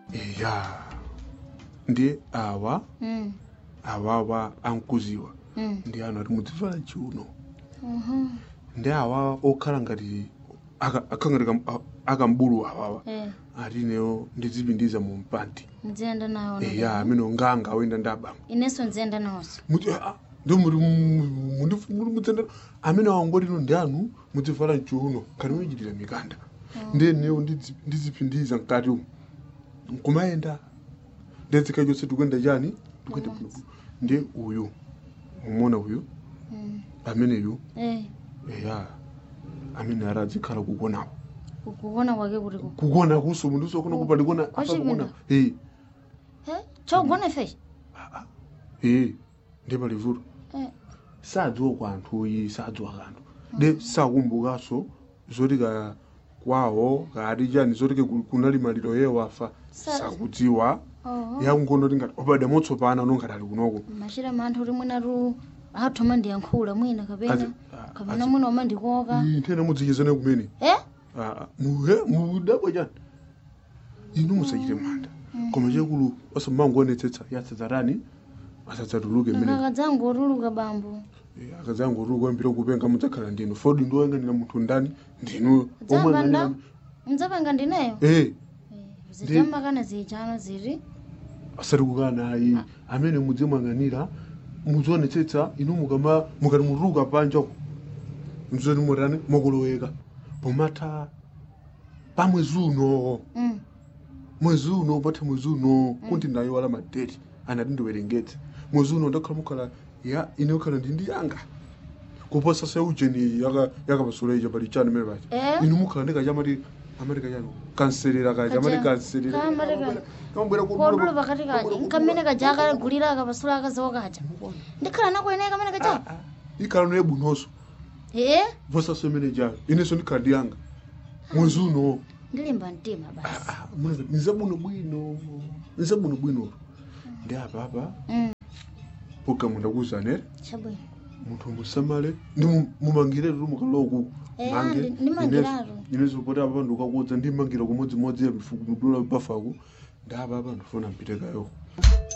eya ndi awa Mm. awawa ankuziwa Mm. ndi anu ati mudzivala chiuno Mhm. ndi awa okhala ngati aka- akhala ngati kam- a- akambulu awawa Eh. ati ineyo ndizipindiza mu mpandi nziyenda nawo eya amene onganga oyenda ndi abanga inenso nziyenda nawonso muti ah, ndo muri muri mutsenda amene wangoti ino ndi anu mudzivala mchiuno khali muyichitira mikanda ndiye neyo ndidzi- ndizipindiza mkati umu nkumayenda ndedzika chonse tikuyenda chani tikuyenda bwino ndiye uyu mumona uyu Mm. ameneyu Eh. eya amene ara adzikhala kukonawo kukuona kwake kuti ku kukona kuso munthu usokona kupa ndikona Kwa apa kukona chipinda? eh Eh, chogona feshi eh ndi palivuto Eh. sadziwa kwa anthu oyi sadziwa kanthu de sakumbukanso zoti ka kwawo kati chani zoti ke ku- kunali maliro ye wafa Sa- sakudziwa oho yakungono tingati opade motsopana nongati ali kunoko machira manthu kuti mwinatu athoma ndiyankhula mwina kapena Azi- a- kapena azi- mwina oma ndikoka Ii, nthena mudzichizane kumene eh Ah, ah, muhe mudabwa chani inu musachite manda koma chekulu osamangoonetsetsa yasadzatani asadzatuluke mmene akakadzangu otuluka bambo akadzangu tuli kwambira kupenga mudzakhala ndinu fodi ndiwoyang'anira munthu ndani ndinu omwe dzapanda ang'anira- mdzapanga ndineyo eh zichamakana zichano ziri asati kukana ayi amene mudzimwang'anira muzionetsetsa inu mukama mukati mutuluka panja mzoti mutani mukuloweka pomatha pa mwezi uno Mm. mwezi uno patha mwezi uno kuti nayo wala madeti anati ndiwerengetse mwezi uno ndakhala mukhala ya ine kukhala ndi ndi yanga kuposa se ujeni yaka yakapasula ija pali chani mene pacha Eh? inu mukhala ndi kachamati amati kachani kanserera kacha amati Kacha. kanserera Kamati ka- kamabwera kodula pakati kaja nkamene kaja akagulira akapasula akaziwo kaja ndikhala nakuyeneka kamene kaja ikhala noye bunonso eh posa se mene jayo inenso ndikhala ndi yanga mwezi uno ndilimba mtima basi nizabuno bwino nizabuno bwino ndi apapa Mm. programu ndakuzanere chabwino munthu musamale ndi mu- mumangire tu mukaloku Eh, andi- ndimangiratu. inezo poti apa ndikakudza ndimangira kumodzimodzi ya mudula bafaku ndi apa apa ndifuna mpite kayo